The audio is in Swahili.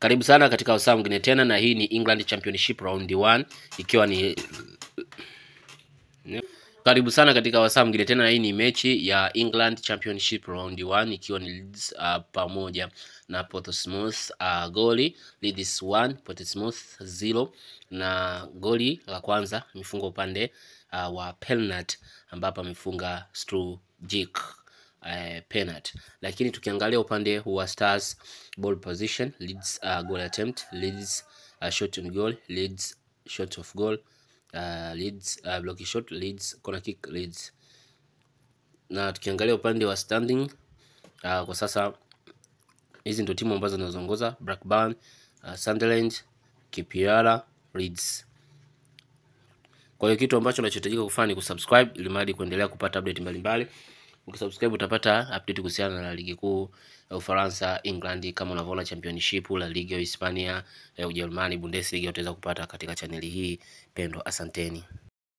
Karibu sana katika wasaa mwingine tena, na hii ni England Championship round 1 ikiwa ni karibu sana katika wasaa mwingine tena, na hii ni mechi ya England Championship round 1 ikiwa ni Leeds uh, pamoja na Portsmouth uh, goli Leeds 1 Portsmouth 0, na goli la kwanza imefunga upande uh, wa penalty ambapo amefunga Strujic uh, penalty. Lakini tukiangalia upande wa Stars ball position Leeds uh, goal attempt Leeds uh, shot on goal Leeds shot of goal uh, Leeds uh, block shot Leeds corner kick Leeds. Na tukiangalia upande wa standing uh, kwa sasa hizi ndio timu ambazo zinazoongoza Blackburn, uh, Sunderland, KPR, Leeds. Kwa hiyo kitu ambacho unachohitajika kufanya ni kusubscribe ili mradi kuendelea kupata update mbalimbali. Ukisubscribe utapata update kuhusiana na ligi kuu ya Ufaransa, England, kama unavyoona championship, la liga ya Hispania, ya Ujerumani, Bundesliga utaweza kupata katika chaneli hii pendwa. Asanteni.